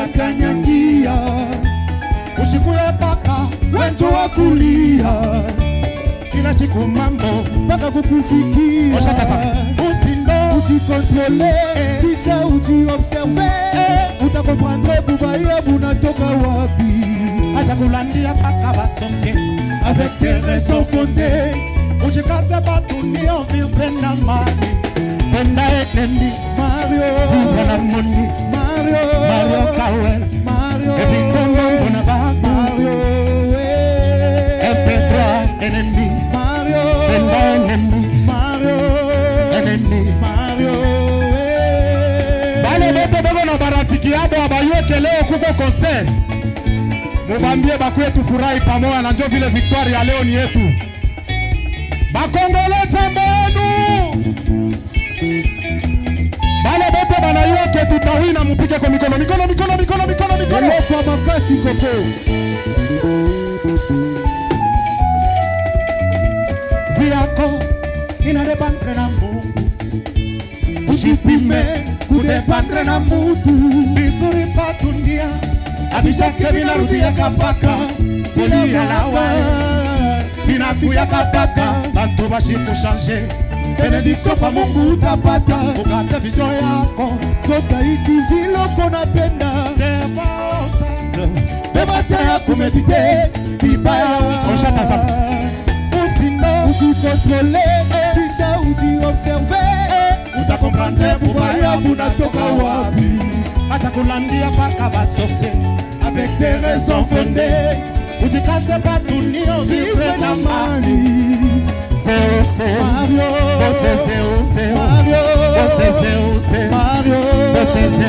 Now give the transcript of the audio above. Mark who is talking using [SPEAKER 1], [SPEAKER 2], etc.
[SPEAKER 1] unakanyangia usikuye paka wenjo wa kulia kila siku mambo mpaka kukufikia
[SPEAKER 2] Osha sasa.
[SPEAKER 1] usindo ujikontrole kisha ujiobserve utakomprendre bubaya bunatoka wapi
[SPEAKER 2] acha kulandia paka basosie
[SPEAKER 1] avec des raisons fondées
[SPEAKER 2] ujikaze badunia vivre na mali penda enendi
[SPEAKER 1] Mario
[SPEAKER 2] vivre na mundi
[SPEAKER 1] Mario
[SPEAKER 2] Mario Kawel
[SPEAKER 1] Mario
[SPEAKER 2] ebikongo mbona babu
[SPEAKER 1] Mario eh.
[SPEAKER 2] MP3 enendi
[SPEAKER 1] Mario
[SPEAKER 2] penda enendi
[SPEAKER 1] Mario
[SPEAKER 2] enendi
[SPEAKER 1] Mario eh.
[SPEAKER 2] bale bote beko na barafiki yabo abayoke leo kuko concert mubambie bakwe tufurahi pamoja na njo vile victoire ya leo ni yetu bakongole chambo yenu bale bote banayoke tutawina mupige kwa mikono mikono mikono mikono mikono mikono
[SPEAKER 1] eloko ya makasi koko
[SPEAKER 2] vyako inadependre na Mungu
[SPEAKER 1] usipime kudependre na mutu
[SPEAKER 2] vizuri patundia abishake vinarudiaka mpaka kulia nawe vinakuyaka mpaka bantu bashikushanje benediktio kwa Mungu
[SPEAKER 1] utapata
[SPEAKER 2] ukate vizio yako
[SPEAKER 1] totaishi viloko napenda
[SPEAKER 2] Devote.
[SPEAKER 1] bebata ya kumedite vibaya
[SPEAKER 2] Oshata sana.
[SPEAKER 1] usindo ujikontrole kisha ujiobserve
[SPEAKER 2] utakomprendre
[SPEAKER 1] bubaya
[SPEAKER 2] bubaya
[SPEAKER 1] bunatoka wapi
[SPEAKER 2] acha kulandia mpaka basosie
[SPEAKER 1] avec des raisons fondées
[SPEAKER 2] ujikaze batunio
[SPEAKER 1] vivre
[SPEAKER 2] vivre
[SPEAKER 1] na
[SPEAKER 2] na mani
[SPEAKER 1] mani
[SPEAKER 2] zeuse
[SPEAKER 1] Mario
[SPEAKER 2] bose zeuse
[SPEAKER 1] Mario
[SPEAKER 2] bose zeuse
[SPEAKER 1] Mario
[SPEAKER 2] bose zeuse